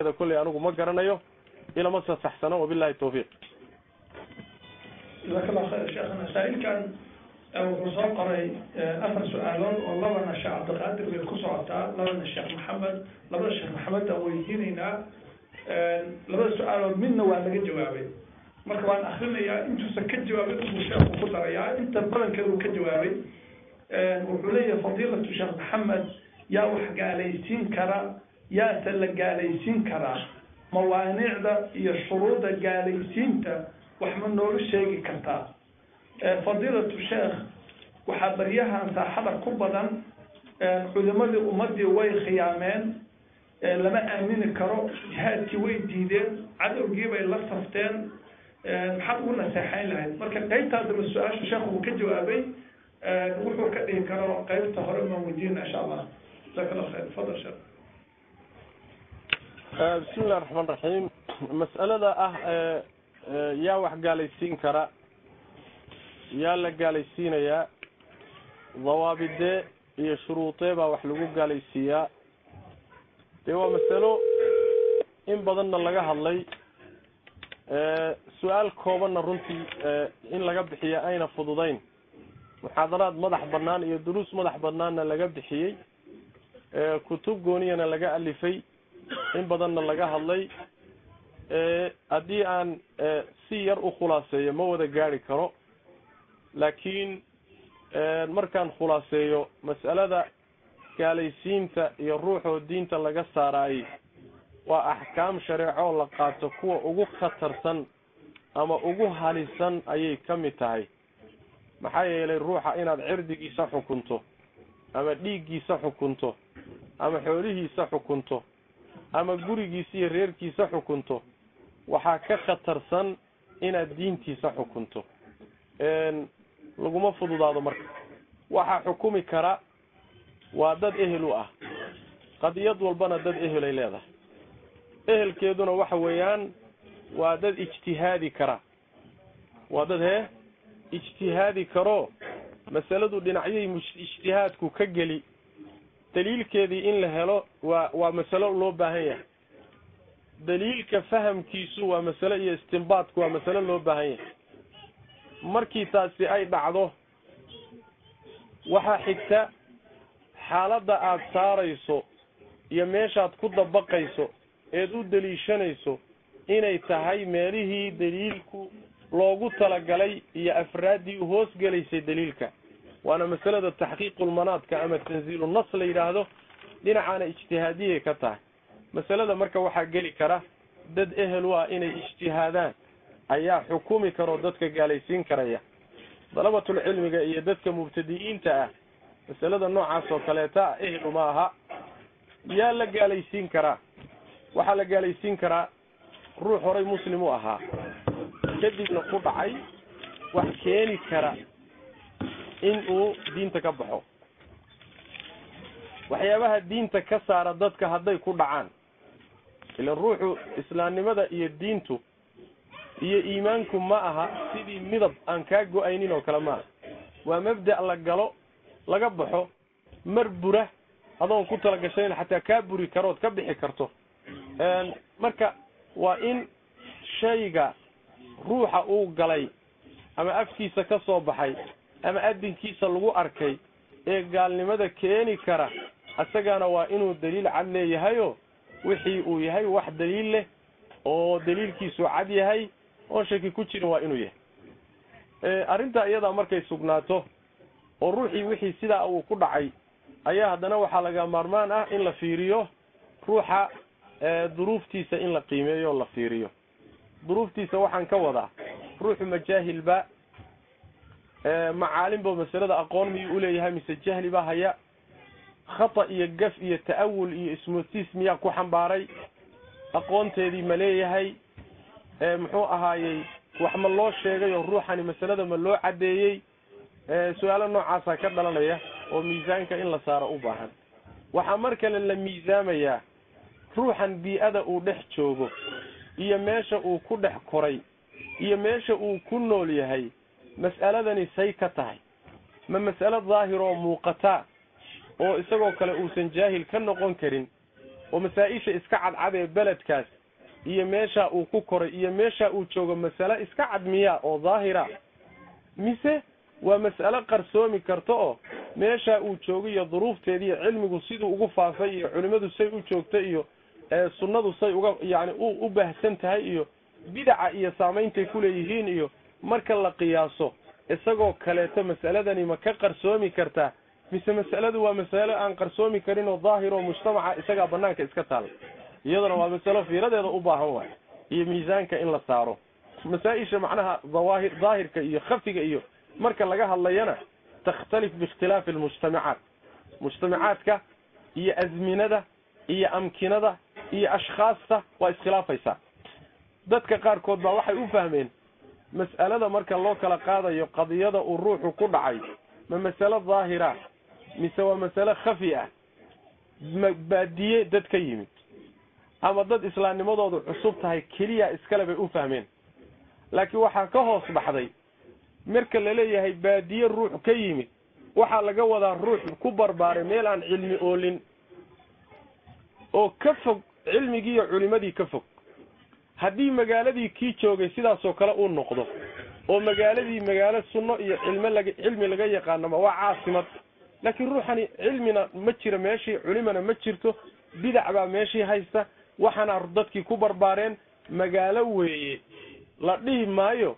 kolley anigu ma garanayo ilama sasaxsano wabillahi tawfiiq jazaak allah khayr sheekhana saa-ilkan wuxuu soo qoray afar su-aalood oo labana sheekh cabdiqaadir bay ku socotaa labana sheekh maxamed labada sheekh maxamed aan weydiinaynaa labada su-aalood midna waa laga jawaabay marka waan akrinayaa intuusan ka jawaabin inbuu sheekhu ku darayaa inta badankeeda uu ka jawaabay wuxuu leeyahay fadiilatu sheekh maxamed yaa wax gaalaysiin kara yaase la gaalaysiin karaa mawaanicda iyo shuruuda gaalaysiinta wax ma noogu sheegi kartaa fadiilatu sheekh waxaa baryahan saaxada ku badan culimadii ummadii way khiyaameen lama aamini karo jihaadkii way diideen cadowgii bay la safteen maxaad ugu naseexayn lahayd marka qaybtaasaba su-aasha sheekh uu ka jawaabay wuxuu ka dhihi karo qaybta hore maan weydiina insha allah jazaak allah khayr fadal sheekh bismi illahi raxmaan raxiim mas'alada ah yaa wax gaalaysiin kara yaa la gaalaysiinayaa dawaabidee iyo shuruudee baa wax lagu gaalaysiiyaa dee waa masalo in badanna laga hadlay su-aal koobanna runtii in laga bixiya ayna fududayn muxaadaraad madax bannaan iyo duruus madax bannaanna laga bixiyey kutub gooniyana laga alifay in badanna laga hadlay haddii aan si yar u khulaaseeyo ma wada gaari karo laakiin markaan khulaaseeyo mas'alada gaalaysiinta iyo ruuxoo diinta laga saaraayey waa axkaam shareecoo la qaato kuwa ugu khatarsan ama ugu halisan ayay ka mid tahay maxaa yeelay ruuxa inaad cirdigiisa xukunto ama dhiiggiisa xukunto ama xoolihiisa xukunto ama gurigiisa iyo reerkiisa xukunto waxaa ka khatarsan inaad diintiisa xukunto laguma fududaado marka waxaa xukumi kara waa dad ehel u ah qadiyad walbana dad ehelay leedahay ehelkeeduna waxa weeyaan waa dad ijtihaadi kara waa dad hee ijtihaadi karo masaladu dhinacyay ijtihaadku ka geli daliilkeedii in la helo waa waa masalo loo baahan yahay daliilka fahamkiisu waa masalo iyo istinbaadku waa masalo loo baahan yahay markii taasi ay dhacdo waxaa xigta xaaladda aada saarayso iyo meeshaad ku dabaqayso eed u daliishanayso inay tahay meelihii daliilku loogu talagalay iyo afraaddii u hoos gelaysay daliilka waana masalada taxqiiqulmanaadka ama tanziilu nas la yidhaahdo dhinacaana ijtihaadiyay ka tahay masalada marka waxaa geli kara dad ehel u ah inay ijtihaadaan ayaa xukumi karoo dadka gaalaysiin karaya dalabatulcilmiga iyo dadka mubtadi'iinta ah masalada noocaas oo kaleeta ehel uma aha yaa la gaalaysiin karaa waxaa la gaalaysiin karaa ruux horay muslim u ahaa kadibna ku dhacay wax keeni kara in uu diinta ka baxo waxyaabaha diinta ka saara dadka hadday ku dhacaan ilan ruuxu islaamnimada iyo diintu iyo iimaanku ma aha sidii midab aan kaa go-aynin oo kale maaha waa mabda' la galo laga baxo mar bura adoon ku talagashayn xataa kaa buri karood ka bixi karto marka waa in shayga ruuxa uu galay ama afkiisa ka soo baxay ama adinkiisa lagu arkay ee gaalnimada keeni kara isagana waa inuu daliil cad leeyahayo wixii uu yahay wax daliil leh oo daliilkiisu cad yahay oon shaki ku jirin waa inuu yahay arrintaa iyadaa markay sugnaato oo ruuxii wixii sidaa uu ku dhacay ayaa haddana waxaa laga maarmaan ah in la fiiriyo ruuxa duruuftiisa in la qiimeeyo o la fiiriyo duruuftiisa waxaan ka wadaa ruuxu majaahilba macaalimba masalada aqoon miyuu uleeyahay mise jahli baa haya khata iyo gaf iyo ta'awul iyo ismotiis miyaa ku xambaaray aqoonteedii ma leeyahay muxuu ahaayey wax ma loo sheegay oo ruuxani masalada ma loo caddeeyey su-aalo noocaasaa ka dhalanaya oo miisaanka in la saaro u baahan waxaa mar kale la miisaamayaa ruuxan bii-ada uu dhex joogo iyo meesha uu ku dhex koray iyo meesha uu ku nool yahay mas'aladani say ka tahay ma mas'alo daahir oo muuqataa oo isagoo kale uusan jaahil ka noqon karin oo masaa-isha iska cadcad ee beledkaas iyo meesha uu ku koray iyo meesha uu joogo masale iska cadmiya oo daahira mise waa mas'alo qarsoomi karta oo meesha uu joogo iyo duruufteeda iyo cilmigu siduu ugu faafay iyo culimmadu say u joogta iyo sunnadu say uga yani u baahsan tahay iyo bidaca iyo saameyntay kuleeyihiin iyo marka la qiyaaso isagoo kaleeto mas'aladani ma ka qarsoomi kartaa mise mas'aladu waa masalo aan qarsoomi karin oo daahir oo mujtamaca isagaa banaanka iska taala iyaduna waa masalo fiiradeeda u baahan waay iyo miisaanka in la saaro masaa-isha macnaha dawaahir daahirka iyo khafiga iyo marka laga hadlayana takhtalif biikhtilaafi almujtamacaat mujtamacaadka iyo azminada iyo amkinada iyo ashkhaasta waa iskhilaafaysaa dadka qaarkood baa waxay u fahmeen mas'alada marka loo kala qaadayo qadiyada uu ruuxu ku dhacay ma masalo daahira mise waa masalo khafi ah ma baadiye dad ka yimid ama dad islaamnimadoodu cusub tahay keliya iskale bay u fahmeen laakiin waxaa ka hoos baxday marka laleeyahay baadiye ruux ka yimid waxaa laga wadaa ruux ku barbaaray meel aan cilmi oolin oo ka fog cilmigii iyo culimadii ka fog haddii magaaladii kii joogay sidaasoo kale uu noqdo oo magaaladii magaalo sunno iyo cilme laga cilmi laga yaqaanama waa caasimad laakiin ruuxani cilmina ma jira meeshii culimana ma jirto bidac baa meeshii haysta waxaana dadkii ku barbaareen magaalo weeye la dhihi maayo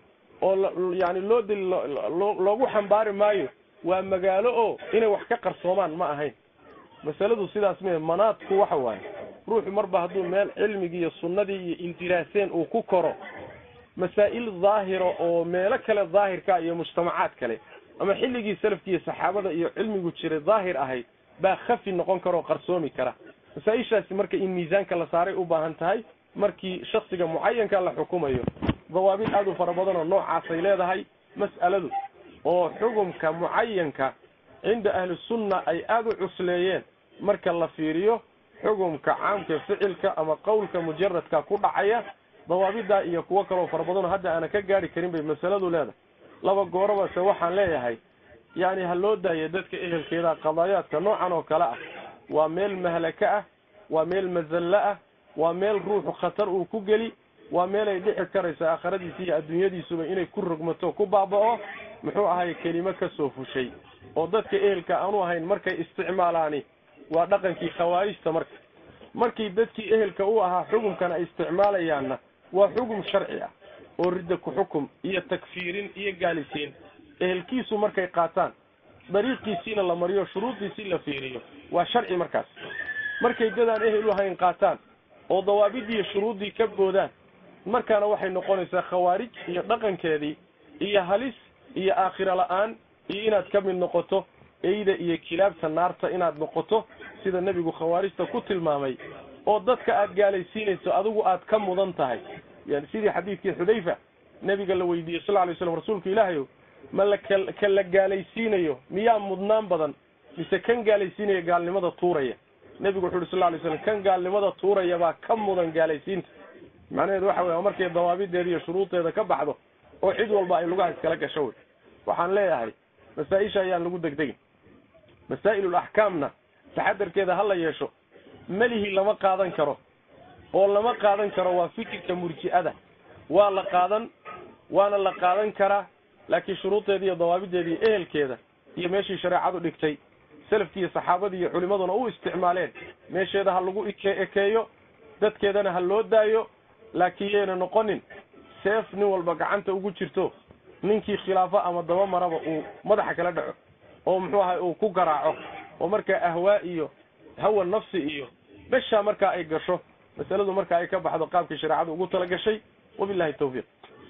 oo yani loo dil loogu xambaari maayo waa magaalo oo inay wax ka qarsoomaan ma ahayn masaladu sidaas mee manaadku waxa waaye ruuxu marba hadduu meel cilmigii iyo sunnadii iyo indiraaseen uu ku koro masaa'il daahira oo meelo kale daahirka iyo mujtamacaad kale ama xilligii salafki iyo saxaabada iyo cilmigu jiray daahir ahayd baa khafi noqon kara oo qarsoomi kara masaa-ishaasi marka in miisaanka la saaray u baahan tahay markii shaksiga mucayanka la xukumayo dawaabid aad u fara badan oo noocaasay leedahay mas'aladu oo xukumka mucayanka cinda ahli sunna ay aada u cusleeyeen marka la fiiriyo xukumka caamka ficilka ama qowlka mujaradka ku dhacaya dawaabidaa iyo kuwo kaloo fara badanoo hadda aana ka gaari karin bay masaladu leedahay laba goorabase waxaan leeyahay yani ha loo daayo dadka ehelkeeda qadaayaadka noocan oo kale ah waa meel mahlaka ah waa meel mazallo ah waa meel ruuxu khatar uu ku geli waa meelay dhici karayso aakhiradiisa iyo adduunyadiisuba inay ku rogmato ku baaba'o muxuu ahay kelimo ka soo fushay oo dadka ehelka aanu ahayn markay isticmaalaani waa dhaqankii khawaarijta marka markii dadkii ehelka u ahaa xukumkan ay isticmaalayaanna waa xukum sharci ah oo ridda ku xukum iyo takfiirin iyo gaalisiin ehelkiisu markay qaataan dariiqiisiina la mariyo shuruudiisii la fiiriyo waa sharci markaas markay dadaan ehel u ahayn qaataan oo dawaabidii iyo shuruuddii ka boodaan markaana waxay noqonaysaa khawaarij iyo dhaqankeedii iyo halis iyo aakhiro la-aan iyo inaad ka mid noqoto eyda iyo kilaabta naarta inaad noqoto sida nebigu khawaarijta ku tilmaamay oo dadka aad gaalaysiinayso adigu aad ka mudan tahay yani sidii xadiidkii xudayfa nebiga la weydiiyey sal alay slam rasuulka ilaahayow ma la ka la gaalaysiinayo miyaa mudnaan badan mise kan gaalaysiinaya gaalnimada tuuraya nebigu wuxu uhi sal lay slam kan gaalnimada tuuraya baa ka mudan gaalaysiinta macnaheedu waxa wey markay dawaabideeda iyo shuruudeeda ka baxdo oo cid walba ay lugaha iskala gasho wey waxaan leeyahay masaa-isha ayaan lagu degdegin masaa'ilul axkaamna taxadarkeeda ha la yeesho melihi lama qaadan karo oo lama qaadan karo waa fikirka murji'ada waa la qaadan waana la qaadan karaa laakiin shuruudeeda iyo dawaabideeda iyo ehelkeeda iyo meeshii shareecadu dhigtay salafkii iyo saxaabadii iyo culimaduna u isticmaaleen meesheeda ha lagu ike ekeeyo dadkeedana ha loo daayo laakiin yayna noqonin seef nin walba gacanta ugu jirto ninkii khilaafo ama daba maraba uu madaxa kala dhaco oo muxuu ahay uu ku garaaco oo markaa ahwaa iyo hawa nafsi iyo beshaa markaa ay gasho masaladu markaa ay ka baxdo qaabkii shareecadu ugu tala gashay wabillahi tawfiiq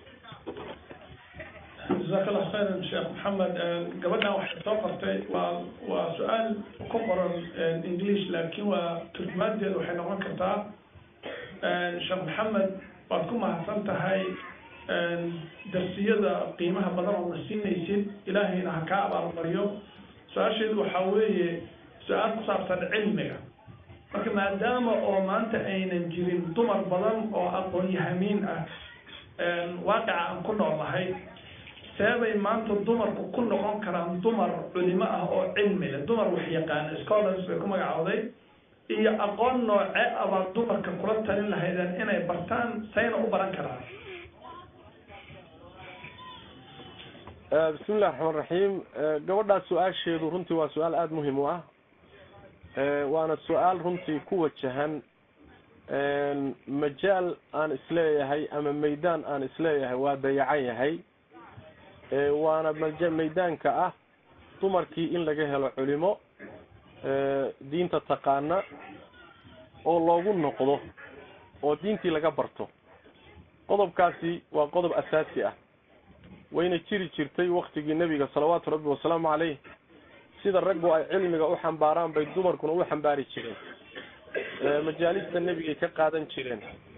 jazaak allah khayran sheekh maxamed gabadhan waxay soo qortay waa waa su-aal ku qoran english laakiin waa turjumaadeedu waxay noqon kartaa sheekh maxamed waad ku mahadsan tahay darsiyada qiimaha badan oo na siinaysid ilaahayna ha kaa abaalmariyo su-aasheedu waxaa weeye su-aal ku saabsan cilmiga marka maadaama oo maanta aynan jirin dumar badan oo aqoon-yahamiin ah waaqica aan ku noolnahay seebay maanta dumarku ku noqon karaan dumar culimo ah oo cilmi leh dumar wax yaqaana scholars bay ku magacowday iyo aqoon nooce abaad dumarka kula talin lahaydeen inay bartaan sayna u baran karaan bismi illahi raxmaan raxiim gabadhaas su-aasheedu runtii waa su-aal aada muhim u ah waana su-aal runtii ku wajahan majaal aan isleeyahay ama maydaan aan isleeyahay waa dayacan yahay waana maj maydaanka ah dumarkii in laga helo culimo diinta taqaana oo loogu noqdo oo diintii laga barto qodobkaasi waa qodob asaasi ah wayna jiri jirtay waktigii nebiga salawaatu rabbi wasalaamu caleyh sida raggu ay cilmiga u xambaaraan bay dumarkuna u xambaari jireen majaalista nebigay ka qaadan jireen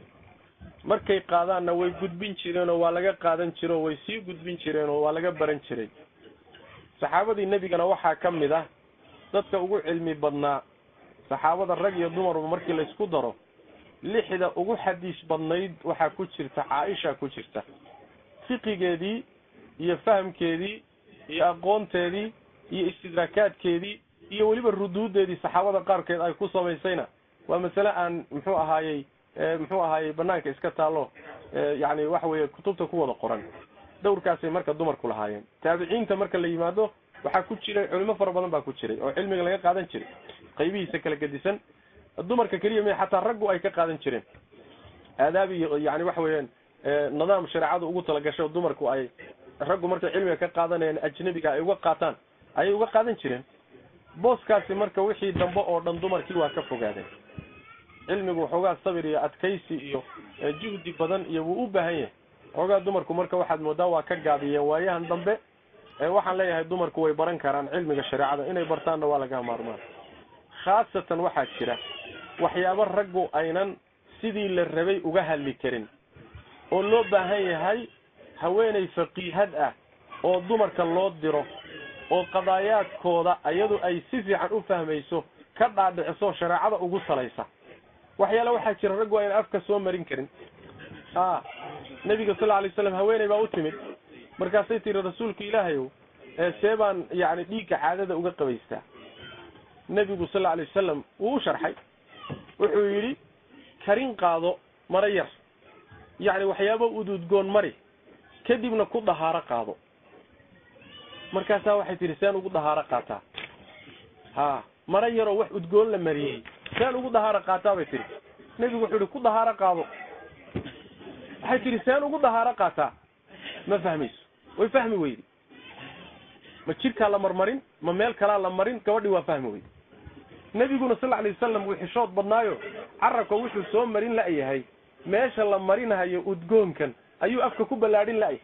markay qaadaanna way gudbin jireen oo waa laga qaadan jire oo way sii gudbin jireen oo waa laga baran jiray saxaabadii nebigana waxaa ka mid ah dadka ugu cilmi badnaa saxaabada rag iyo dumarba markii laysku daro lixda ugu xadiis badnayd waxaa ku jirta caaisha ku jirta fiqigeedii iyo fahamkeedii iyo aqoonteedii iyo istidraakaadkeedii iyo weliba ruduudeedii saxaabada qaarkeed ay ku samaysayna waa masale aan muxuu ahaayey muxuu ahaayey banaanka iska taallo yani waxa weeye kutubta ku wada qoran dowrkaasay marka dumarku lahaayeen taabiciinta marka la yimaado waxaa ku jiray culimo fara badan baa ku jiray oo cilmiga laga qaadan jiray qaybihiisa kala gedisan dumarka keliya me xataa raggu ay ka qaadan jireen aadaab iyo yani waxa weeyaan nidaam shareecadu ugu talagasho dumarku ay raggu markay cilmiga ka qaadanayaan ajnabiga ay uga qaataan ayay uga qaadan jireen booskaasi marka wixii dambe oo dhan dumarkii waa ka fogaadeen cilmigu waxoogaa sabir iyo adkaysi iyo juhdi badan iyo wuu u baahan yahay waxoogaa dumarku marka waxaad moodaa waa ka gaabiyeen waayahan dambe waxaan leeyahay dumarku way baran karaan cilmiga shareecada inay bartaanna waa laga maarmaan khaasatan waxaa jira waxyaabo raggu aynan sidii la rabay uga hadli karin oo loo baahan yahay haweeney faqiihad ah oo dumarka loo diro oo qadaayaadkooda iyadu ay si fiican u fahmayso ka dhaadhiciso shareecada ugu salaysa waxyaale waxaa jira raggu ayna afka soo marin karin a nebiga sal lla alay slam haweeney baa u timid markaasay tiri rasuulka ilaahayow see baan yani dhiigga caadada uga qabaystaa nebigu sal lla alay wasalam wuu u sharxay wuxuu yidhi karin qaado mara yar yacni waxyaaba ududgoon mari kadibna ku dahaaro qaado markaasaa waxay tihi saan ugu dahaaro qaataa ha mara yaroo wax udgoon la mariyey saan ugu dahaaro qaataa bay tihi nebigu wuxuu yihi ku dahaaro qaado waxay tihi saan ugu dahaaro qaataa ma fahmayso way fahmi weydi ma jidhkaa la marmarin ma meel kalaa la marin gabadhii waa fahmi weydi nebiguna sal alay wasalam wuu xishood badnaayo carabka wuxuu soo marin la'yahay meesha la marinahayo udgoonkan ayuu afka ku ballaadhin la'yahay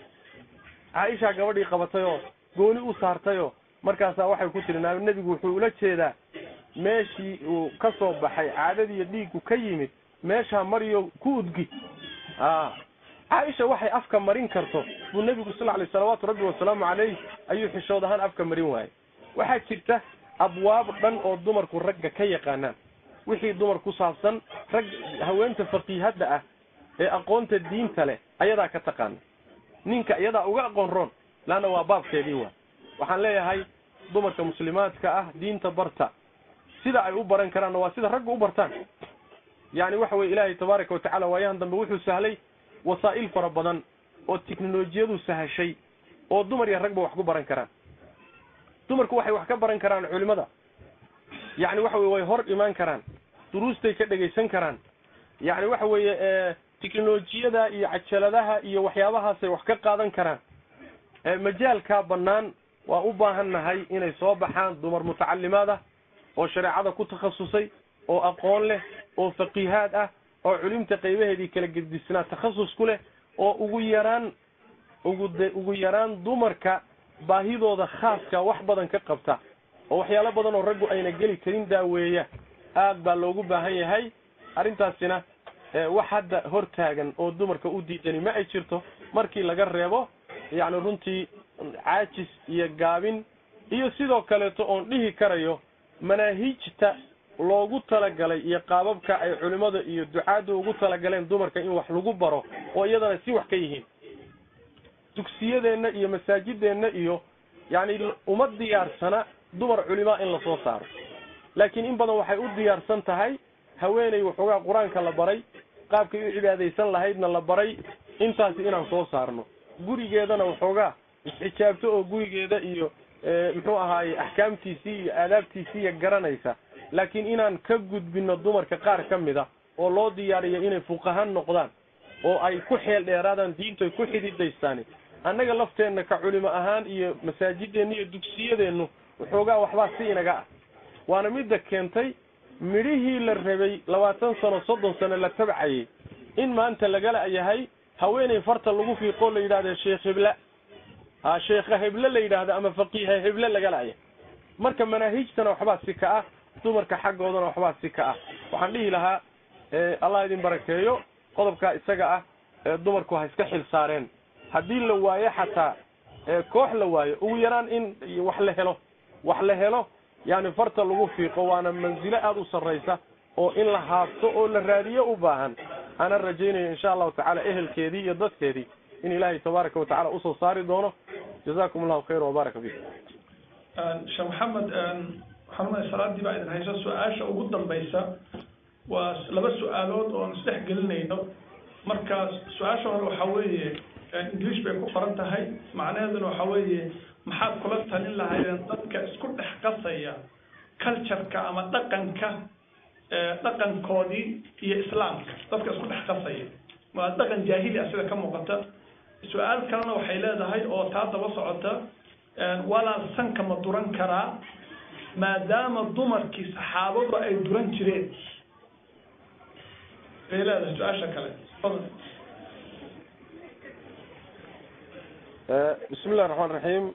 caaishaa gabadhii qabatayoo gooni u saartayoo markaasaa waxay ku tiri nebigu wuxuu ula jeedaa meeshii uu ka soo baxay caadadiiyo dhiiggu ka yimid meeshaa mariyo ku udgi a caaisha waxay afka marin karto buu nebigu sal alay salawaatu rabbi wasalaamu caleyh ayuu xishood ahaan afka marin waayey waxaa jirta abwaab dhan oo dumarku ragga ka yaqaanaan wixii dumar ku saabsan rag haweenta faqiihadda ah ee aqoonta diinta leh ayadaa ka taqaana ninka iyadaa uga aqoon roon laanna waa baabkeedii waa waxaan leeyahay dumarka muslimaadka ah diinta barta sida ay u baran karaanna waa sida raggu u bartaan yacni waxa weye ilaahay tabaaraka watacala waayahan dambe wuxuu sahlay wasaa'il fara badan oo tiknolojiyadu sahashay oo dumar iyo ragba wax ku baran karaan dumarku waxay wax ka baran karaan culimada yacni waxa weye way hor imaan karaan duruustay ka dhegaysan karaan yacni waxa weeye tiknolojiyada iyo cajaladaha iyo waxyaabahaasay wax ka qaadan karaan majaalkaa bannaan waa u baahan nahay inay soo baxaan dumar mutacalimaad ah oo shareecada ku takhasusay oo aqoon leh oo faqiihaad ah oo culimta qaybaheedii kala gedisnaa takhasus ku leh oo ugu yaraan ugu de ugu yaraan dumarka baahidooda khaaska wax badan ka qabta oo waxyaalo badan oo raggu ayna geli karin daaweeya aad baa loogu baahan yahay arrintaasina wax hadda hor taagan oo dumarka u diidani ma ay jirto markii laga reebo yacni runtii caajis iyo gaabin iyo sidoo kaleeto oon dhihi karayo manaahijta loogu talagalay iyo qaababka ay culimmada iyo ducaaddu ugu talagaleen dumarka in wax lagu baro oo iyadana si wax ka yihiin dugsiyadeenna iyo masaajideenna iyo yacni uma diyaarsana dumar culimaa in lasoo saaro laakiin in badan waxay u diyaarsan tahay haweeney waxoogaa qur-aanka la baray qaabkay u cibaadaysan lahaydna la baray intaasi inaan soo saarno gurigeedana waxoogaa isxijaabto oo gurigeeda iyo muxuu ahaaye axkaamtiisii iyo aadaabtiisii iyo garanaysa laakiin inaan ka gudbino dumarka qaar ka mid a oo loo diyaariyo inay fuqahan noqdaan oo ay ku xeel dheeraadaan diintoy ku xididaystaani annaga lafteenna ka culimo ahaan iyo masaajideenna iyo dugsiyadeennu waxoogaa waxbaa si inaga ah waana midda keentay midhihii la rabay labaatan sano soddon sano la tabcayay in maanta lagala yahay haweeney farta lagu fiiqoo la yidhahda sheekh hebla ha sheekha heble la yidhaahdo ama faqiiha heble lagala yahay marka manaahijtana waxbaa si ka ah dumarka xaggoodana waxbaa si ka ah waxaan dhihi lahaa allah idin barakeeyo qodobkaa isaga ah dumarku ha iska xil saareen haddii la waayo xataa koox la waayo ugu yaraan in wax la helo wax la helo yani farta lagu fiiqo waana mansilo aada u sarraysa oo in la haabto oo la raadiyo u baahan ana rajaynayo insha allahu tacala ehelkeedii iyo dadkeedii in ilaahay tabaaraka watacala usoo saari doono jazakum allahu khayr wabaaraka fiikum sheekh maxamed waxaan salaadii baa idin hayso su-aasha ugu dambaysa waa laba su-aalood oon isdhex gelinayno marka su-aasha hore waxaa weeye english bay ku qoran tahay macnaheeduna waxaa weeye maxaad kula talin lahaydeen dadka isku dhex qasaya cultureka ama dhaqanka dhaqankoodii iyo islaamka dadka isku dhex qasaya waa dhaqan jaahili ah sida ka muuqata su-aal kalena waxay leedahay oo taa daba socota walaal sanka ma duran karaa maadaama dumarkii saxaabadu ay duran jireen bay leedahay su-aasha kale bismi illahi raxmaan raxiim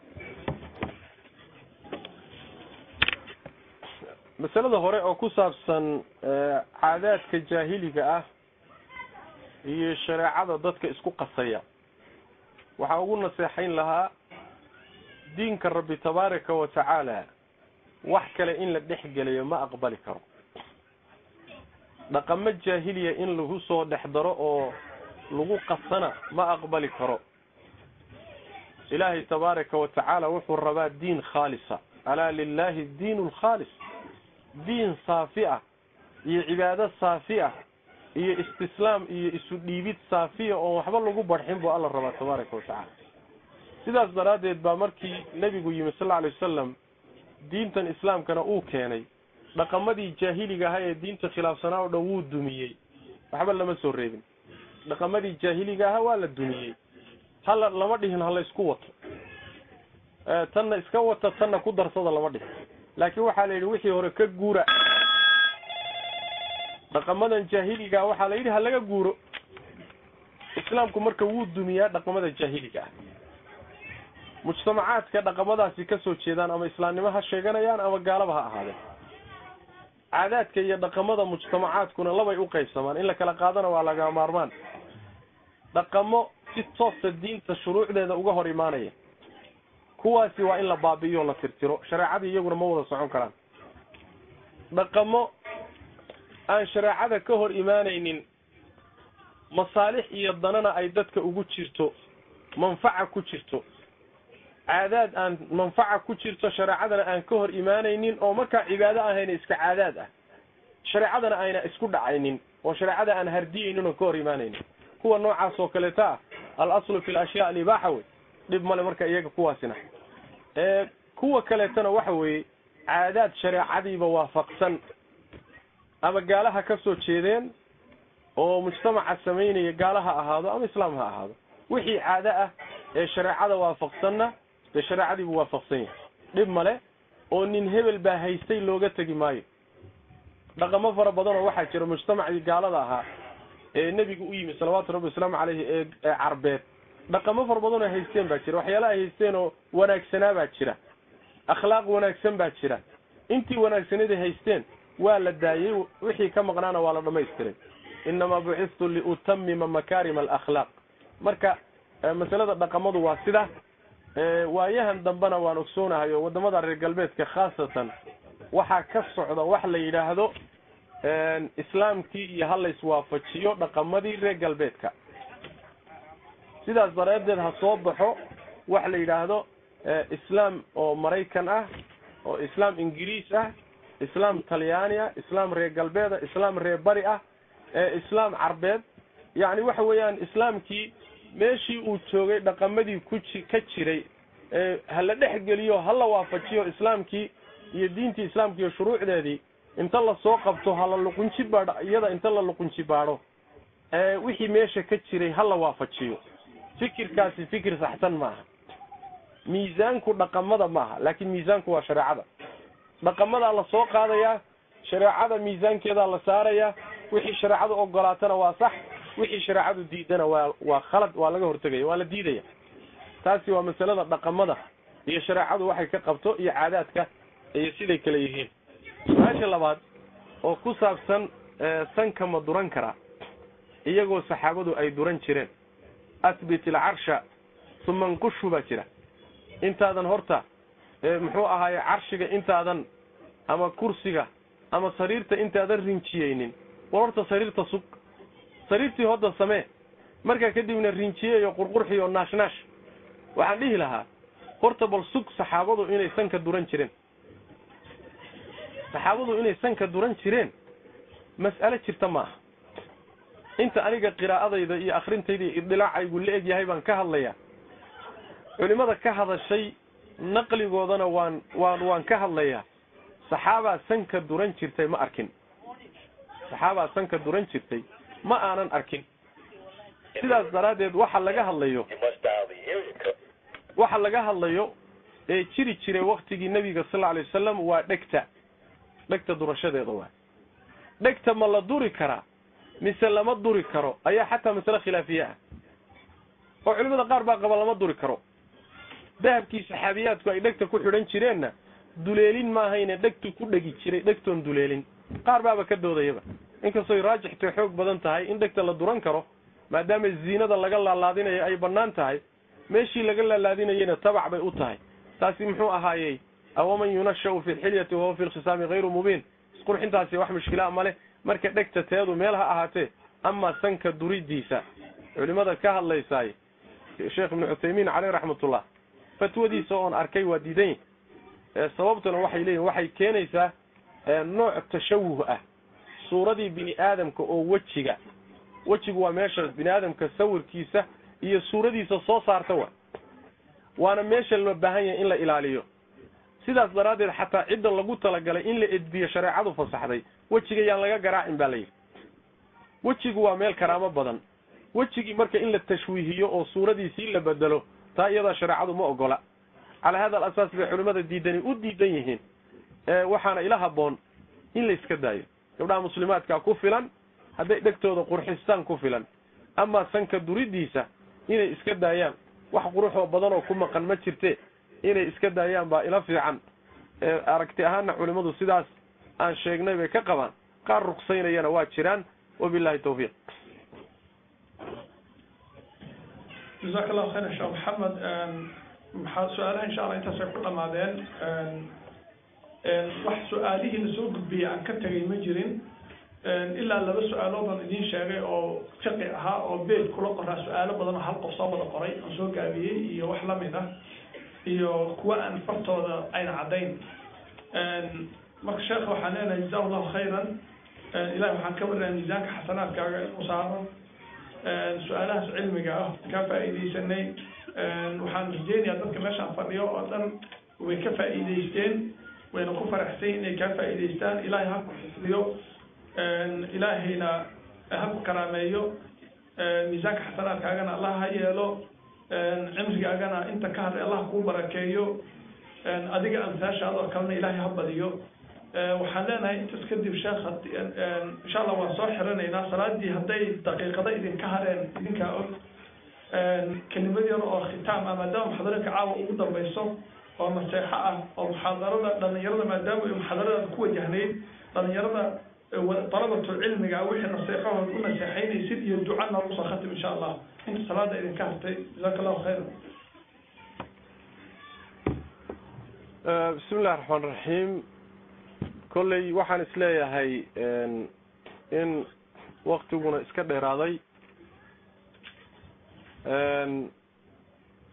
masalada hore oo ku saabsan caadaadka jaahiliga ah iyo shareecada dadka isku qasaya waxaa ugu naseexayn lahaa diinka rabbi tabaaraka wa tacaala wax kale in la dhex gelayo ma aqbali karo dhaqamo jaahiliya in lagu soo dhex daro oo lagu qasana ma aqbali karo ilaahay tabaaraka wa tacaala wuxuu rabaa diin khaalisa alaa lilahi diin lkhaalis diin saafi ah iyo cibaado saafi ah iyo istislaam iyo isu dhiibid saafiya oon waxba lagu barxin buu alla rabaa tabaaraka wa tacaala sidaas daraaddeed baa markii nebigu yimi sal alay wasalam diintan islaamkana uu keenay dhaqamadii jaahiliga ahaa ee diinta khilaafsanaa oo dhan wuu dumiyey waxba lama soo reebin dhaqamadii jaahiliga ahaa waa la dumiyey hala lama dhihin hala isku wato tanna iska wata tanna ku darsada lama dhihin laakiin waxaa la yidhi wixii hore ka guura dhaqamadan jaahiligaa waxaa la yidhi ha laga guuro islaamku marka wuu dumiyaa dhaqamada jaahiliga ah mujtamacaadka dhaqamadaasi ka soo jeedaan ama islaamnimo ha sheeganayaan ama gaalaba ha ahaadeen caadaadka iyo dhaqamada mujtamacaadkuna labay u qaybsamaan in la kala qaadana waa laga maarmaan dhaqamo si toosa diinta shuruucdeeda uga hor imaanaya kuwaasi waa in la baabi'iyo la tirtiro shareecadii iyaguna ma wada socon karaan dhaqamo aan shareecada ka hor imaanaynin masaalix iyo danana ay dadka ugu jirto manfaca ku jirto caadaad aan manfaca ku jirto shareecadana aan ka hor imaanaynin oo markaa cibaado ahayna iska caadaad ah shareecadana ayna isku dhacaynin oo shareecada aan hardiyaynin oo ka hor imaanaynin kuwa noocaas oo kaleeta ah al aslu fi lashyaa alibaaxa wey dhib male marka iyaga kuwaasina kuwa kaleetana waxa weeye caadaad shareecadiiba waafaqsan ama gaalaha ka soo jeedeen oo mujtamaca samaynaya gaala ha ahaado ama islaam ha ahaado wixii caado ah ee shareecada waafaqsanna dee shareecadiibu waafaqsan yahay dhib male oo nin hebel baa haystay looga tegi maayo dhaqamo fara badan oo waxaa jira mujtamacii gaalada ahaa ee nebigu u yimi salawaatu rabbi wasalaamu caleyhi ee ee carbeed dhaqamo fara badan oo haysteen baa jira waxyaala ay haysteen oo wanaagsanaa baa jira akhlaaq wanaagsan baa jira intii wanaagsaneed ay haysteen waa la daayey wixii ka maqnaana waa la dhamaystiray inamaa bucistu liutamima makaarima alakhlaaq marka masalada dhaqamadu waa sida waayahan dambena waan ogsoonahay oo wadamada reer galbeedka khaasatan waxaa ka socda wax la yidhaahdo islaamkii iyo ha layswaafajiyo dhaqamadii reer galbeedka sidaas daraaddeed ha soo baxo wax la yidhaahdo islaam oo maraykan ah oo islaam ingiriis ah islaam talyaaniya islaam reer galbeeda islaam reer bari ah islaam carbeed yacni waxa weeyaan islaamkii meeshii uu joogay dhaqamadii ku ji ka jiray hala dhex geliyo hala waafajiyo islaamkii iyo diintii islaamka iyo shuruucdeedii inta lasoo qabto hala luqunji baadho iyada inta la luqunji baadho wixii meesha ka jiray hala waafajiyo fikirkaasi fikir saxsan maaha miisaanku dhaqamada maaha laakiin miisaanku waa shareecada dhaqamadaa la soo qaadayaa shareecada miisaankeedaa la saarayaa wixii shareecadu ogolaatana waa sax wixii shareecadu diidana waa waa khalad waa laga hortegaya waa la diidaya taasi waa masalada dhaqamada iyo shareecadu waxay ka qabto iyo caadaadka iyo siday kale yihiin su-aasha labaad oo ku saabsan sanka ma duran karaa iyagoo saxaabadu ay duran jireen asbit ilcarsha uma nqushu baa jira intaadan horta muxuu ahaaye carshiga intaadan ama kursiga ama sariirta intaadan rinjiyeynin war horta sariirta sug sariirtii hodda samee markaa kadibna rinjiyeeyo qurqurxiyo naashnaash waxaan dhihi lahaa horta bal sug saxaabadu inay sanka duran jireen saxaabadu inay sanka duran jireen mas'alo jirta maaha inta aniga qiraa'adayda iyo akhrintayda iyo iddilaacaygu la eg yahay baan ka hadlayaa culimada ka hadashay naqligoodana waan waan waan ka hadlayaa saxaabaa sanka duran jirtay ma arkin saxaabaa sanka duran jirtay ma aanan arkin sidaas daraaddeed waxa laga hadlayo waxa laga hadlayo ee jiri jiray waktigii nebiga sal alay wasalam waa dhegta dhegta durashadeeda waa dhegta ma la duri karaa mise lama duri karo ayaa xataa masale khilaafiye ah oo culimada qaar baa qaba lama duri karo dahabkii saxaabiyaadku ay dhegta ku xidhan jireenna duleelin maahayne dhegtu ku dhegi jiray dhegtoon duleelin qaar baaba ka doodayaba inkastoy raajixtay xoog badan tahay in dhegta la duran karo maadaama ziinada laga laalaadinayo ay bannaan tahay meeshii laga laalaadinayena tabac bay u tahay taasi muxuu ahaayey awaman yunashau fi lxilyati wahuwa fi lkhisaami hayru mubiin isqurxintaasi wax mushkilaa ma leh marka dhegta teedu meel ha ahaatee amaa sanka duridiisa culimada ka hadlaysaay sheekh ibnu cuthaymiin caleyh raxmatullah fatwadiisa oon arkay waa diidan yahy sababtuna waxay leeyihin waxay keenaysaa nooc tashawuh ah suuradii bini aadamka oo wejiga wejigu waa meesha bini aadamka sawirkiisa iyo suuradiisa soo saarta wa waana meesha loo baahan yahay in la ilaaliyo sidaas daraaddeed xataa cidda lagu talagalay in la edbiyo shareecadu fasaxday wejiga yaan laga garaacin baa layidhi wejigu waa meel karaamo badan wejigii marka in la tashwiihiyo oo suuradiisii la bedelo taa iyadaa shareecadu ma ogola calaa hada alasaas bay culimmada diidani u diidan yihiin waxaana ila haboon in la iska daayo gabdhaha muslimaadkaa ku filan hadday dhegtooda qurxistaan ku filan amaa sanka duridiisa inay iska daayaan wax quruxoo badan oo ku maqan ma jirte inay iska daayaan baa ila fiican aragti ahaanna culimmadu sidaas aan sheegnay bay ka qabaan qaar ruksaynayana waa jiraan wabillahi tawfiiq jazaaka allahu khayran sheekh maxamed maxaa su-aalaha insha allah intaas ay ku dhamaadeen wax su-aalihii lasoo gudbiyey aan ka tegay ma jirin ilaa laba su-aalood aan idiin sheegay oo fiqi ahaa oo beed kula qoraa su-aalo badan oo hal qof soo wada qoray aan soo gaabiyey iyo wax lamid ah iyo kuwa aan fartooda ayna caddayn marka sheekha waxaan leenahay jazahu allahu khayran ilahi waxaan ka warinayaa miisaanka xasanaadkaaga inuu saaro su-aalahaas cilmiga ah kaa faa'iidaysanay waxaan rajeynayaa dadka meeshaan fadhiyo oo dhan way ka faa'iidaysteen wayna ku faraxsan inay kaa faa'iidaystaan ilaahay ha ku xifdiyo ilaahayna ha ku karaameeyo miisaanka xasanaadkaagana allah ha yeelo cimrigaagana inta ka hadlay allah kuu barakeeyo adiga amsaashaadoo kalena ilaahay ha badiyo waxaan leenahay intaas kadib sheekh insha allah waan soo xiranaynaa salaadii hadday daqiiqado idinka hareen idinkaa og kelimad yar oo khitaam ah maadaama muxaadarinka caawa ugu dambayso oo naseexo ah oo muxaadarada dhalinyarada maadaama ay muxaadarada ku wajahnayd dhalinyarada dalabatul cilmiga wixii naseexahood u naseexaynaysid iyo duca noogu soo khatim insha allah inta salaada idinka hartay jazaaka allahu khayran bismi illahi raxmaan raxiim kolley waxaan isleeyahay in waktiguna iska dheeraaday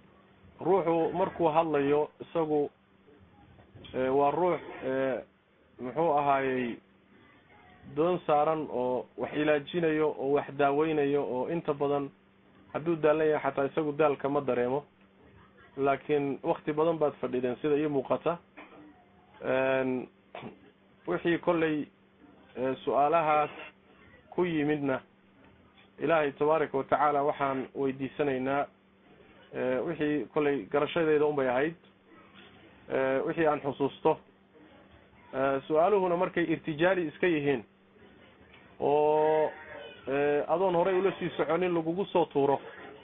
ruuxu markuu hadlayo isagu waa ruux muxuu ahaayey doon saaran oo wax ilaajinayo oo wax daaweynayo oo inta badan hadduu daalan yahay xataa isagu daalka ma dareemo laakiin wakti badan baad fadhideen sida ii muuqata wixii kolley su-aalahaas ku yimidna ilaahay tabaaraka watacaala waxaan weydiisanaynaa wixii kolley garashadeeda un bay ahayd wixii aan xusuusto su-aaluhuna markay irtijaali iska yihiin oo adoon horey ula sii soconin lagugu soo tuuro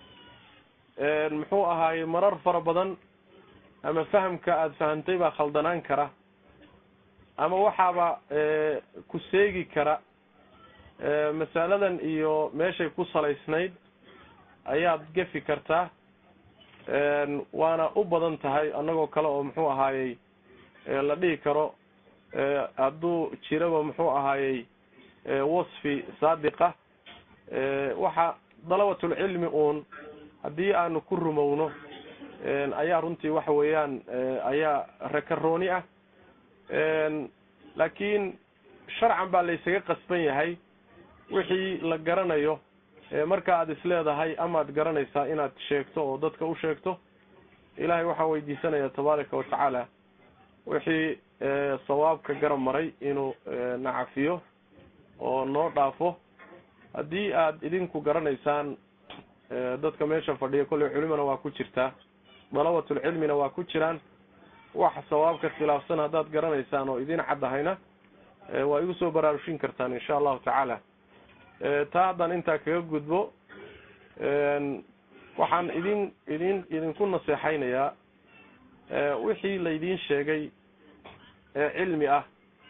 muxuu ahaaye marar fara badan ama fahamka aada fahamtay baa khaldanaan kara ama waxaaba ku seegi kara masaladan iyo meeshay ku salaysnayd ayaad gefi kartaa waana u badan tahay annagoo kale oo muxuu ahaayey la dhihi karo hadduu jiraba muxuu ahaayey wasfi saadiqa waxa dalabatulcilmi uun haddii aanu ku rumowno ayaa runtii waxa weeyaan ayaa rakarooni ah laakiin sharcan baa laysaga qasban yahay wixii la garanayo marka aad isleedahay amaad garanaysaa inaad sheegto oo dadka u sheegto ilaahay waxaan weydiisanayaa tabaaraka watacaala wixii sawaabka garab maray inuu nacafiyo oo noo dhaafo haddii aad idinku garanaysaan dadka meesha fadhiya kolley culimana waa ku jirtaa dalabatulcilmina waa ku jiraan wax sawaabka khilaafsan haddaad garanaysaan oo idin caddahayna waa igu soo baraarushin kartaan insha allahu tacaala taa haddaan intaa kaga gudbo waxaan idin idin idinku naseexaynayaa wixii laydiin sheegay ee cilmi ah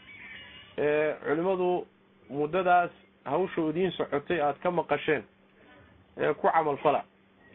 ee culimadu muddadaas hawsha idiin socotay aada ka maqasheen ee ku camalfala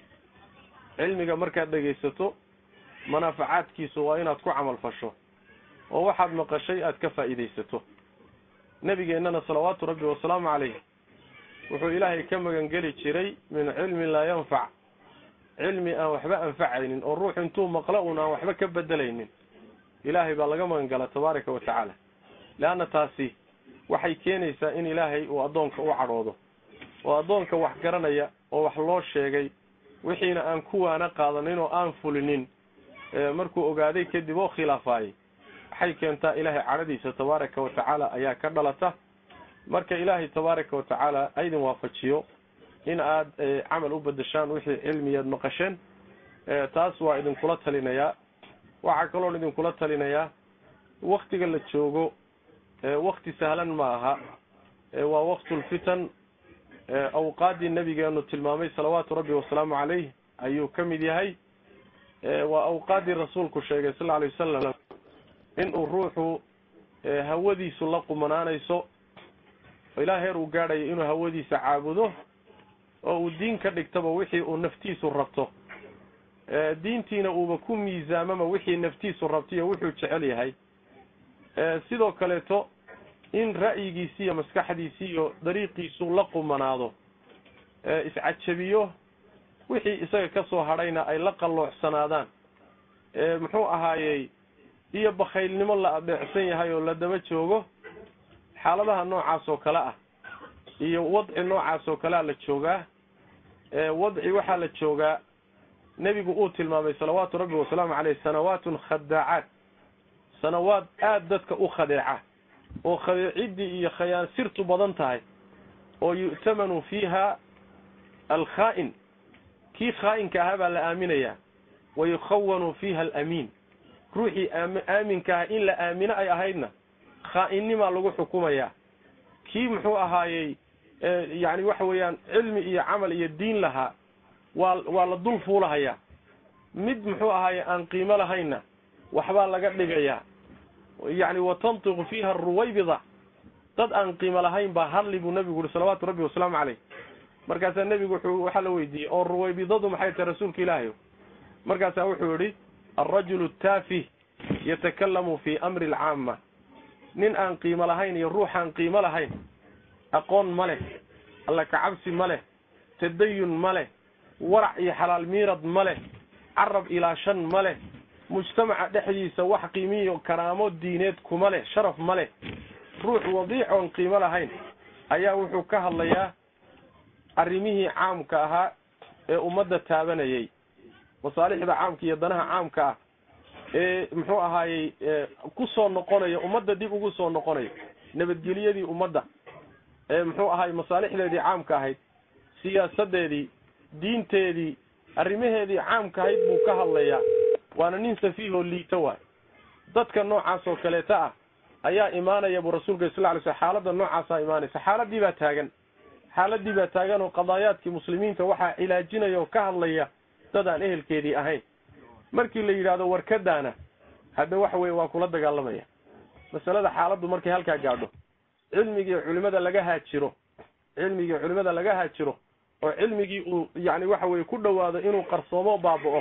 cilmiga markaad dhegaysato manaafacaadkiisu waa inaad ku camalfasho oo waxaad maqashay aada ka faa'iidaysato nebigeennana salawaatu rabbi wasalaamu calayh wuxuu ilaahay ka magangeli jiray min cilmin laa yanfac cilmi aan waxba anfacaynin oo ruux intuu maqlo un aan waxba ka bedelaynin ilaahay baa laga magangala tabaaraka wa tacaala leanna taasi waxay keenaysaa in ilaahay uu addoonka u cadhoodo oo addoonka wax garanaya oo wax loo sheegay wixiina aan kuwaana qaadanin oo aan fulinin markuu ogaaday kadib oo khilaafaayay waxay keentaa ilaahay cadhadiisa tabaaraka wa tacaala ayaa ka dhalata marka ilaahay tabaaraka wa tacaala aydin waafajiyo in aad camal u bedeshaan wixii cilmiyaad maqasheen taas waa idinkula talinayaa waxaa kaloon idinkula talinayaa waktiga la joogo wakti sahlan ma aha waa waktulfitan awqaaddii nabigeenu tilmaamay salawaatu rabbi wasalaamu calayh ayuu ka mid yahay waa awqaaddii rasuulku sheegay sal alay wasalam inuu ruuxu hawadiisu la qumanaanayso ilaa heer uu gaadhayo inuu hawadiisa caabudo oo uu diin ka dhigtaba wixii uu naftiisu rabto diintiina uuba ku miisaamama wixii naftiisu rabtaiyo wuxuu jecel yahay sidoo kaleeto in ra'yigiisi iyo maskaxdiisi iyo dariiqiisu la qumanaado iscajabiyo wixii isaga ka soo hadhayna ay la qalloocsanaadaan muxuu ahaayey iyo bakhaylnimo la adeecsan yahay oo la daba joogo xaaladaha noocaas oo kale ah iyo wadci noocaas oo kalea la joogaa wadci waxaa la joogaa nebigu uu tilmaamay salawaatu rabbi wasalaamu caleyh sanawaatun khadaacaat sanawaad aada dadka u khadeeca oo khadeeciddii iyo khayaan sirtu badan tahay oo yu'tamanu fiiha alkhaa'in kii khaa'inka ahaa baa la aaminayaa wa yukhawanu fiiha alamiin ruuxii aaminka aha in la aamino ay ahaydna khaa'innimaa lagu xukumayaa kii muxuu ahaayey yacni waxa weeyaan cilmi iyo camal iyo diin lahaa waa waa la dul fuulahayaa mid muxuu ahaaye aan qiimo lahaynna waxbaa laga dhigayaa yacni wa tantiqu fiiha aruwaybida dad aan qiimo lahayn baa hadli buu nebigu uhi salawaatu rabbi wasalaamu caleyh markaasaa nebigu wuxuu waxaa la weydiiyey oo ruwaybidadu maxay tahay rasuulka ilaahayo markaasaa wuxuu yidhi alrajulu taafih yatakalamu fi amri alcaama nin aan qiimo lahayn iyo ruuxaan qiimo lahayn aqoon ma leh alla kacabsi ma leh tadayun ma leh warac iyo xalaal miirad ma leh carab ilaashan ma leh mujtamaca dhexdiisa wax qiimiyo karaamo diineed kuma leh sharaf ma leh ruux wadiic oon qiimo lahayn ayaa wuxuu ka hadlayaa arrimihii caamka ahaa ee ummadda taabanayay masaalixda caamka iyo danaha caamka ah ee muxuu ahaayey ku soo noqonaya ummadda dib ugu soo noqonaya nabadgelyadii ummadda ee muxuu ahaay masaalixdeedii caamka ahayd siyaasadeedii diinteedii arrimaheedii caamka ahayd buu ka hadlayaa waana nin safiihoo liito waay dadka noocaas oo kaleeta ah ayaa imaanaya buu rasuulka sal ly sl xaaladda noocaasaa imaanaysa xaaladii baa taagan xaaladii baa taagan oo qadaayaadkii muslimiinta waxaa cilaajinaya oo ka hadlaya dad aan ehelkeedii ahayn markii la yidhaahdo warkadaana hadda waxa weye waa kula dagaalamaya masalada xaaladdu markay halkaa gaadho cilmigii culimada laga haajiro cilmigii culimada laga haajiro oo cilmigii uu yani waxa weye ku dhowaado inuu qarsoomo baaba'o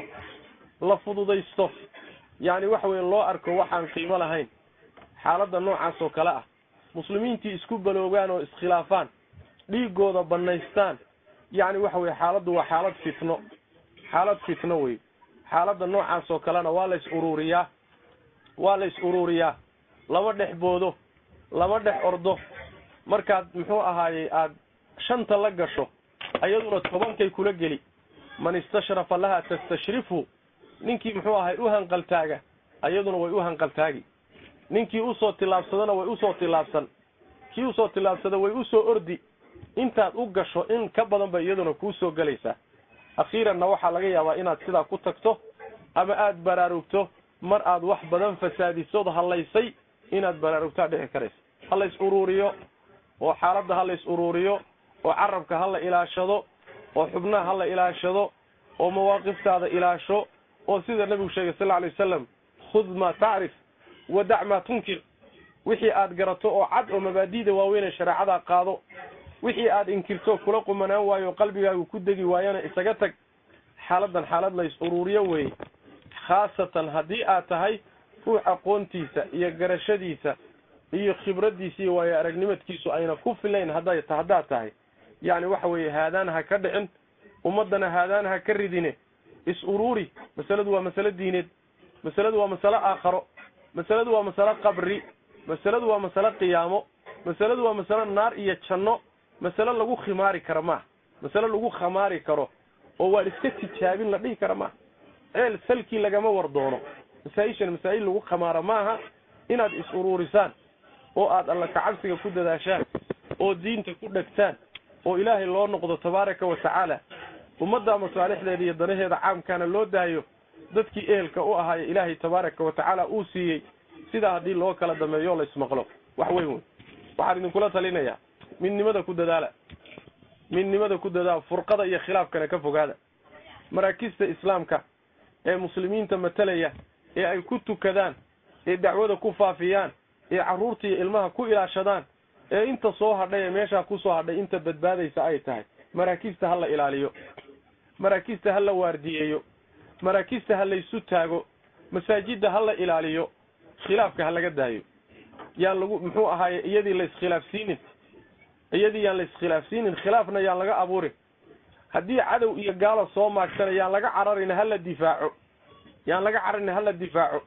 la fududaysto yani waxa weye loo arko waxaan qiimo lahayn xaaladda noocaas oo kale ah muslimiintii isku baloogaan oo iskhilaafaan dhiigooda banaystaan yani waxa weye xaaladdu waa xaalad fitno xaalad fitno wey xaaladda noocaas oo kalena waa la is ururiyaa waa la is ururiyaa lama dhex boodo lama dhex ordo markaad muxuu ahaayey aada shanta la gasho ayaduna tobankay kula geli man istashrafa laha tastashrifu ninkii muxuu ahay u hanqaltaaga ayaduna way u hanqaltaagi ninkii usoo tillaabsadana way usoo tillaabsan kii usoo tillaabsada way usoo ordi intaad u gasho in ka badan ba iyaduna kuu soo gelaysaa akhiiranna waxaa laga yaabaa inaad sidaa ku tagto ama aada baraarugto mar aad wax badan fasaadisood hallaysay inaad baraarugtaa dhici karaysa ha la is uruuriyo oo xaaladda ha la is uruuriyo oo carabka ha la ilaashado oo xubnaha ha la ilaashado oo mawaaqiftaada ilaasho oo sida nabigu sheegay sal lla lay wasalam khud maa tacrif wadac maa tunkir wixii aad garato oo cad oo mabaadi'da waaweynee shareecada qaado wixii aad inkirto kula qumanaan waayo qalbigaagu ku degi waayana isaga tag xaaladdan xaalad la is uruuriyo weeye khaasatan haddii aad tahay ruux aqoontiisa iyo garashadiisa iyo khibraddiisa iyo waayo aragnimadkiisu ayna ku filayn hadday haddaad tahay yacni waxa weeye haadaan ha ka dhicin ummaddana haadaan ha ka ridine is uruuri masaladu waa masalo diineed masaladu waa masalo aakharo masaladu waa masalo qabri masaladu waa masalo qiyaamo masaladu waa masalo naar iyo janno masalo lagu khimaari karo maaha masalo lagu khamaari karo oo waan iska tijaabin la dhihi kara maaha ceel salkii lagama war doono masaa-ishan masaa'il lagu khamaaro maaha inaad is uruurisaan oo aad alla kacabsiga ku dadaashaan oo diinta ku dhegtaan oo ilaahay loo noqdo tabaaraka wa tacaala ummadda masaalixdeeda iyo danaheeda caamkaana loo daayo dadkii ehelka u ahaaye ilaahay tabaaraka wa tacaala uu siiyey sidaa haddii loo kala dameeyo la ismaqlo wax weyn wey waxaan idinkula talinayaa midnimada ku dadaala midnimada ku dadaala furqada iyo khilaafkana ka fogaada maraakista islaamka ee muslimiinta matalaya ee ay ku tukadaan ee dacwada ku faafiyaan ee carruurta iyo ilmaha ku ilaashadaan ee inta soo hadhay ee meeshaa kusoo hadhay inta badbaadaysa ay tahay maraakista ha la ilaaliyo maraakista ha la waardiyeeyo maraakista ha laysu taago masaajidda ha la ilaaliyo khilaafka ha laga daayo yaan lagu muxuu ahaaye iyadii la iskhilaafsiinin iyadii yaan la iskhilaafsiinin khilaafna yaan laga abuurin haddii cadow iyo gaalo soo maagtana yaan laga cararin hala difaaco yaan laga cararin hala difaaco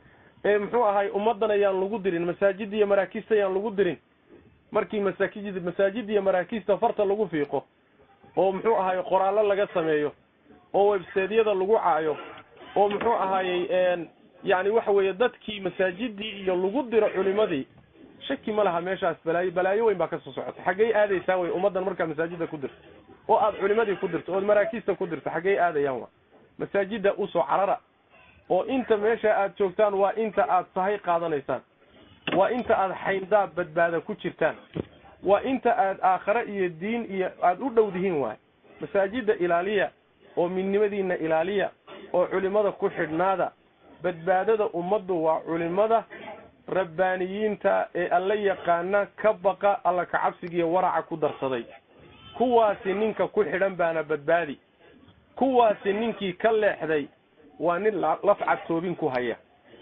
ee muxuu ahaay ummadana yaan lagu dirin masaajidda iyo maraakista yaan lagu dirin markii masaakid masaajidda iyo maraakista farta lagu fiiqo oo muxuu ahaay qoraallo laga sameeyo oo webseedyada lagu caayo oo muxuu ahaayey yani waxa weeye dadkii masaajidii iyo lagu diro culimadii shaki ma laha meeshaas balaayo balaayo weyn baa kasoo socota xaggey aadaysaa wey ummaddan markaa masaajidda ku dirto oo aad culimadii ku dirto ood maraakista ku dirto xaggey aadayaan wa masaajidda usoo carara oo inta meesha aad joogtaan waa inta aad sahay qaadanaysaan waa inta aad xayndaab badbaada ku jirtaan waa inta aad aakhare iyo diin iyo aada u dhowdihiin waay masaajidda ilaaliya oo midnimadiina ilaaliya oo culimada ku xidhnaada badbaadada ummaddu waa culimada rabbaaniyiinta ee alla yaqaana ka baqa alla kacabsigiiyo waraca ku darsaday kuwaasi ninka ku xidhan baana badbaadi kuwaasi ninkii ka leexday waa nin lafcad toobin ku haya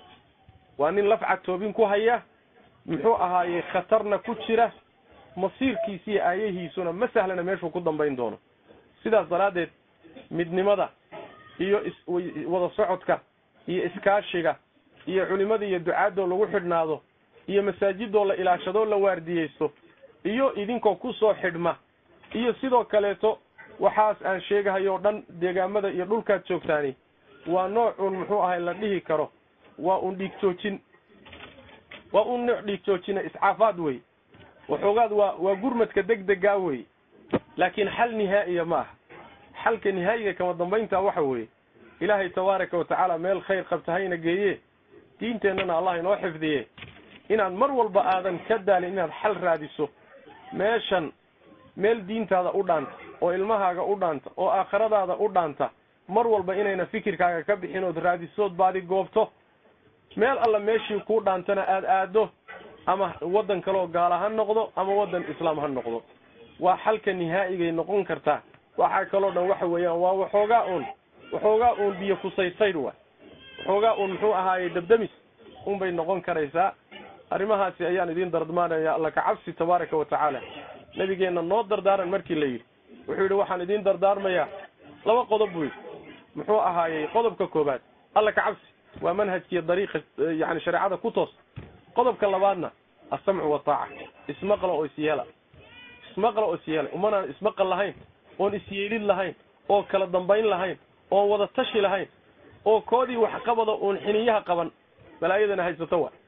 waa nin lafcad toobin ku haya muxuu ahaayey khatarna ku jira masiirkiisa iyo aayahiisuna ma sahlana meeshuu ku dambayn doono sidaas daraaddeed midnimada iyo iswada socodka iyo iskaashiga iyo culimada iyo ducaadoo lagu xidhnaado iyo masaajidoo la ilaashadoo la waardiyeysto iyo idinkoo ku soo xidhma iyo sidoo kaleeto waxaas aan sheegahayo o dhan deegaamada iyo dhulkaad joogtaani waa noocuun muxuu ahay la dhihi karo waa un dhiig joojin waa un nooc dhiig joojina iscaafaad wey waxoogaad waa waa gurmadka degdegaa wey laakiin xal nihaa'iya ma aha xalka nihaa'iga kama dambaynta waxa weeye ilaahay tabaaraka watacaala meel khayr qabta hayna geeye diinteennana allah inoo xifdiye inaad mar walba aadan ka daalin inaad xal raadiso meeshan meel diintaada u dhaanta oo ilmahaaga u dhaanta oo aakhiradaada u dhaanta mar walba inayna fikirkaaga ka bixin ood raadisood baadi goobto meel alla meeshii kuu dhaantana aada aado ama waddan kaleoo gaala ha noqdo ama waddan islaam ha noqdo waa xalka nihaa'igay noqon kartaa waxaa kaloo dhan waxa weeyaan waa waxoogaa uun waxoogaa uun biyo kusaysaydh wa waxoogaa uun muxuu ahaayey dabdamis unbay noqon karaysaa arrimahaasi ayaan idiin dardmaanaya alla ka cabsi tabaaraka wa tacaala nabigeenna noo dardaaran markii la yidhi wuxuu yidhi waxaan idiin dardaarmayaa laba qodob buu yidhi muxuu ahaayey qodobka koobaad alla ka cabsi waa manhajkiiyo dariiqa yani shareecada ku toos qodobka labaadna assamcu wataaca ismaqla oo isyeela ismaqla oo isyeela umanaan ismaqal lahayn oon isyeelid lahayn oo kala dambayn lahayn oon wada tashi lahayn oo koodii waxqabada uun xiniyaha qaban balaayadana haysato wa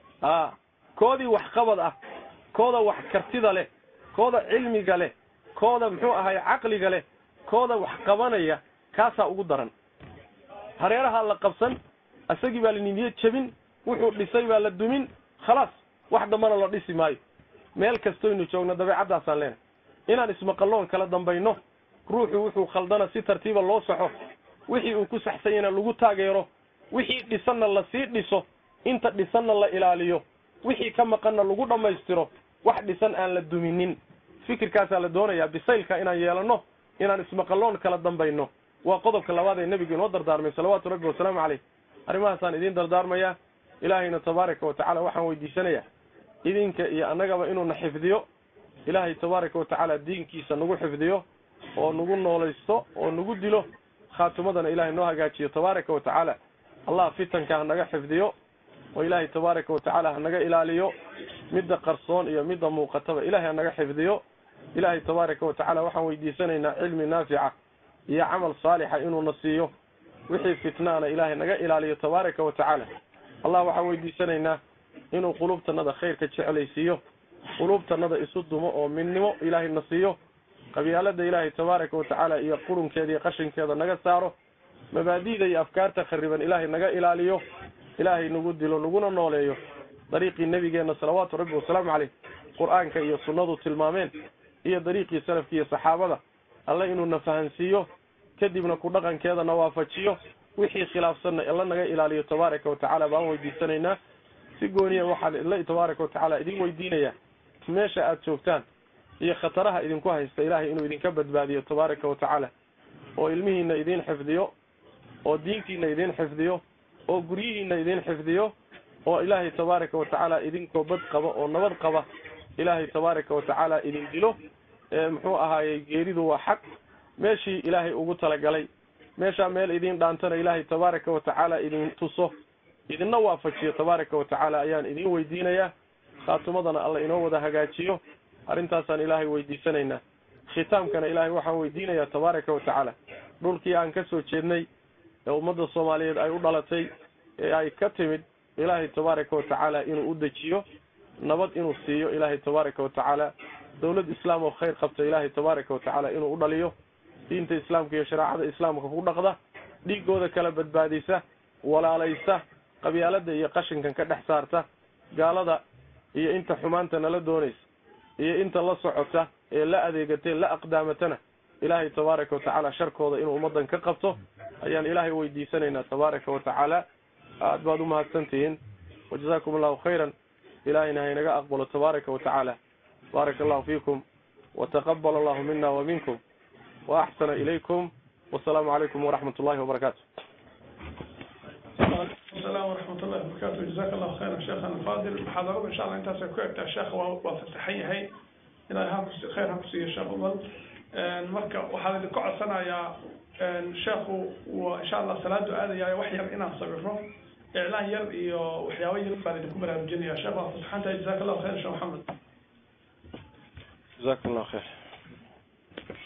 a koodii waxqabad ah kooda wax kartida leh kooda cilmiga leh kooda muxuu ahay caqliga leh kooda wax qabanaya kaasaa ugu daran hareerahaa la qabsan isagii baa la nidiye jebin wuxuu dhisay baa la dumin khalaas wax dambana la dhisi maayo meel kastoynu joogno dabeecaddaasaan leenahay inaan ismaqalloon kala dambayno ruuxu wuxuu khaldana si tartiiba loo saxo wixii uu ku saxsanyana lagu taageero wixii dhisanna lasii dhiso inta dhisanna la ilaaliyo wixii ka maqanna lagu dhammaystiro wax dhisan aan la duminin fikirkaasaa la doonayaa bisaylka inaan yeelanno inaan ismaqalloon kala dambayno waa qodobka labaad ee nebigu inoo dardaarmay salawaatu rabbi wasalaamu caleyh arrimahaasaan idiin dardaarmayaa ilaahayna tabaaraka wa tacala waxaan weydiisanayaa idinka iyo annagaba inuuna xifdiyo ilaahay tabaaraka wa tacaala diinkiisa nagu xifdiyo oo nagu noolaysto oo nagu dilo khaatimadana ilaahay noo hagaajiyo tabaaraka wa tacaala allah fitanka hanaga xifdiyo oo ilaahay tabaaraka wa tacaala hanaga ilaaliyo midda qarsoon iyo midda muuqataba ilaahay hanaga xifdiyo ilaahay tabaaraka wa tacaala waxaan weydiisanaynaa cilmi naafica iyo camal saalixa inuuna siiyo wixii fitnaana ilaahay naga ilaaliyo tabaaraka wa tacaala allah waxaan weydiisanaynaa inuu qulubtanada khayrka jeclaysiiyo qulubtanada isu dumo oo midnimo ilaahay na siiyo qabyaalada ilaahay tabaaraka wa tacaala iyo qurunkeeda iyo qashinkeeda naga saaro mabaadi'da iyo afkaarta khariban ilaahay naga ilaaliyo ilaahay nagu dilo naguna nooleeyo dariiqii nebigeenna salawaatu rabbi wasalaamu caleyh qur-aanka iyo sunnadu tilmaameen iyo dariiqii salafki iyo saxaabada alle inuuna fahansiiyo kadibna ku dhaqankeedana waafajiyo wixii khilaafsanna alla naga ilaaliyo tabaaraka wa tacaala baan weydiisanaynaa si gooniya waxaan ila tabaaraka wa tacaala idin weydiinayaa meesha aada joogtaan iyo khataraha idinku haysta ilaahay inuu idinka badbaadiyo tabaaraka wa tacaala oo ilmihiina idin xifdiyo oo diintiina idin xifdiyo oo guryihiina idin xifdiyo oo ilaahay tabaaraka wa tacaala idinkoo bad qaba oo nabad qaba ilaahay tabaaraka wa tacaala idin dilo muxuu ahaayey geeridu waa xaq meeshii ilaahay ugu talagalay meeshaa meel idin dhaantana ilaahay tabaaraka wa tacaala idin tuso idinna waafajiyo tabaaraka wa tacaala ayaan idin weydiinayaa khaatimadana alla inoo wada hagaajiyo arrintaasaan ilaahay weydiisanaynaa khitaamkana ilaahay waxaan weydiinayaa tabaaraka wa tacaala dhulkii aan ka soo jeednay ee ummadda soomaaliyeed ay u dhalatay ee ay ka timid ilaahay tabaaraka wa tacaala inuu u dejiyo nabad inuu siiyo ilaahay tabaaraka wa tacaala dawlad islaam oo khayr qabta ilaahay tabaaraka wa tacaala inuu u dhaliyo diinta islaamka iyo shareecada islaamka ku dhaqda dhiigooda kala badbaadisa walaalaysa qabyaalada iyo qashinkan ka dhex saarta gaalada iyo inta xumaanta nala doonaysa iyo inta la socota ee la adeegatay la aqdaamatana ilaahay tabaaraka wa tacaala sharkooda inuu ummadan ka qabto ayaan ilaahay weydiisanaynaa tabaaraka wa tacaala aad baad u mahadsantihiin wajazakum allahu khayran ilahayna haynaga aqbalo tabaaraka wa tacaala baaraka allahu fiikum wataqabal allahu mina wa minkum wa axsana ilaykum wasalaamu calaykum waraxmat ullahi wabarakaatu السلام ورحمة الله وبركاته جزاك الله خيرا شيخنا الفاضل محاضرة إن شاء الله أنت سكوت الشيخ وفتحية هي إلى خير هكسي الشيخ أفضل marka waxaan idinku codsanayaa sheekhu waa insha allah salaadu aadaya wax yar inaan sabiro iclaan yar iyo waxyaabo yar baan idinku baraarujinaya sheekh waa fasaxantahay jazaak allahu khayr sheekh maxamed jazakum allah khayr